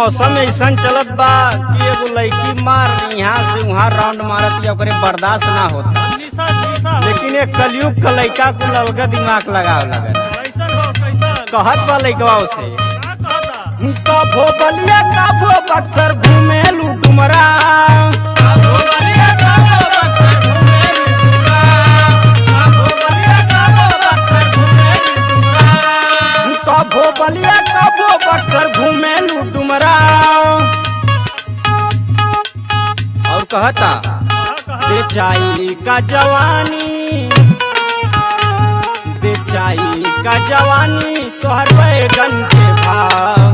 मौसम ऐसा चलत बा कि एगो लड़की मार यहाँ से वहाँ राउंड मारत या ओकरे बर्दाश्त ना होता निशा निशा लेकिन एक कलयुग का लड़का को अलग दिमाग लगाव लगल कैसन हो कैसन कहत बा लड़कवा से का कहता कभो बलिया कभो बक्सर घूमे डुमरा कभो बलिया कभो बक्सर घूमे डुमरा कभो बलिया कभो बक्सर घूमे डुमरा कभो बलिया कभो बक्सर घूमे डुमरा और कहता का कहा बेचाई का जवानी बेचाई का जवानी तोहर बैगन के भाव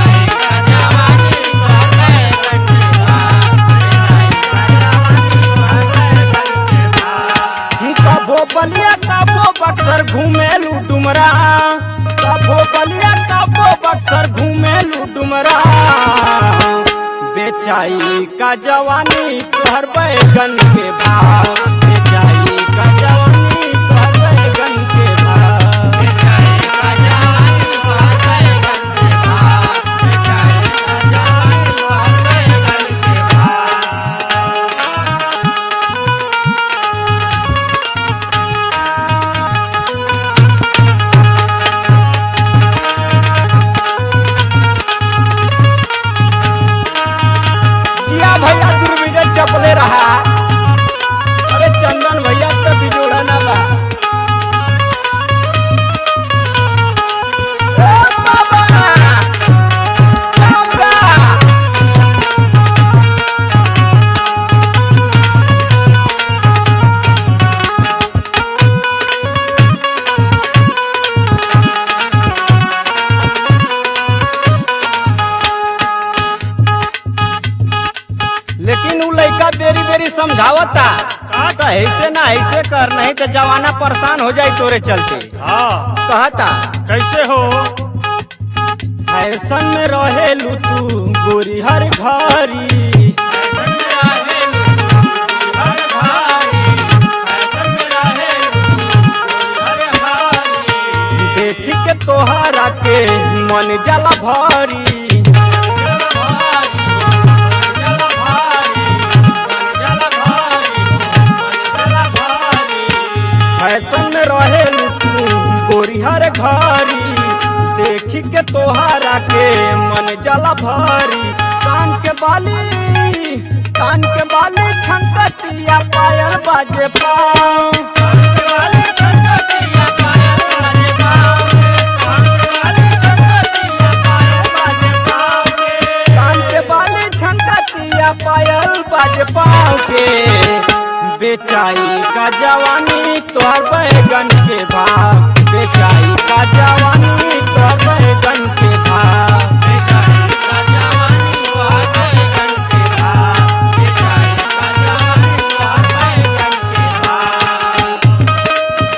कबो बलिया कबो बक्सर घूमेलू डुमरा कबो बलिया कबो बक्सर घूमेलू डुमरा बेचाई का जवानी तोहर बैगन के भाव बेचाई का जवानी तोहर बैगन के भाव बेचाई का जवानी तोहर बैगन के भाव बेचाई का जवानी तोहर बैगन के भाव जिया भैया दुर्विजय चपले रहा अरे चंदन भैया तो बिजोड़ा ना बा ए बाबा! बाबा! लेकिन उ लड़का बेरी बेरी समझावता तो ऐसे ना ऐसे कर नहीं तो जवाना परेशान हो जाई तोरे चलते हाँ कहता कैसे हो फैशन में रहेलू तू गोरी हर घरी देखी के तोहरा के मन जला भरी फैशन में रहेलू तू गोरी हर घरी देखी के तोहरा के मन जला भरी कान के बाली कान के बाली छंकतिया पायल बाजे पाँव कान के बाली छंकतिया पायल बाजे पाँव के बेचाई का जवानी तोहर बैगन के भाव बेचाई का जवानी तोहर बैगन के भाव बेचाई का जवानी तोहर बैगन के भाव बेचाई का जवानी तोहर बैगन के भाव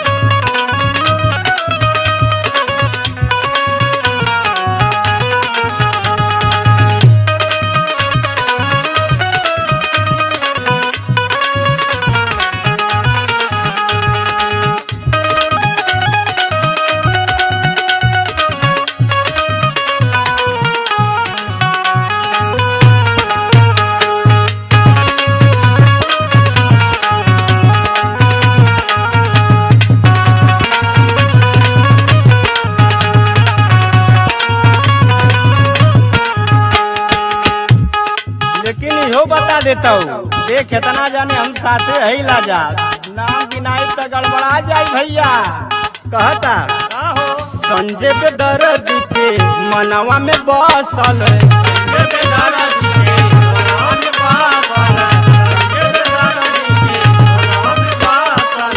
लेकिन इहो बता देता हूँ देख इतना जाने हम साथे है ला जा नाम गिनाई तो गड़बड़ा जाई भैया कहता का हो संजय पे दर्द के मनवा में बसल संजय पे दर्द के मनवा में बसल संजय पे दर्द के मनवा में बसल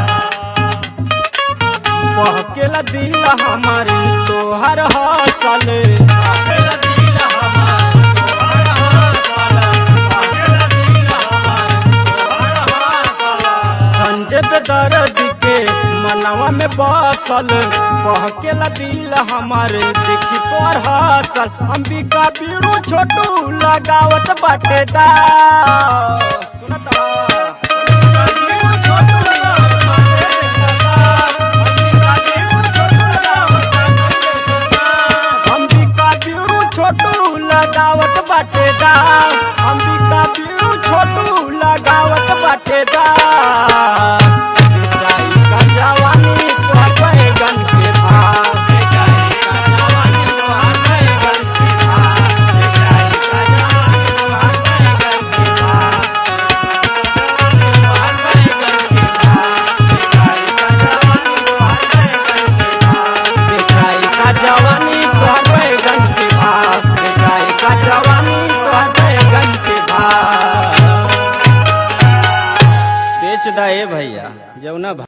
बहकेला दिल हमारी तोहर हसल बहकेला दिल हमारी तोहर हसल बहकेला दिल हमारी तोहर हसल संजय पे दर्द के मनवा में बसल बहकेला दिल हमारे देखी तोर हसल अंबिका बीरू छोटू लगावत बाटे दा सुनत ह? अंबिका बीरू छोटू लगावत बाटे दा। अंबिका बीरू छोटू लगावत बाटे दा। अंबिका बीरू छोटू लगावत गाँव अंबिका पीरू छोटू लगावत बाटे दाव बेचाई का जवानी तोहर बैगन के भाव बेचाई का जवानी तोहर बैगन के भाव बेचाई का जवानी तोहर बैगन के भाव तोहर बैगन के भाव बेचाई का जवानी तोहर बैगन के भाव बेचाई का जवानी तोहर बैगन के भाव बेचाई का जवानी तोहर बैगन के भाव बेच दे भैया जौना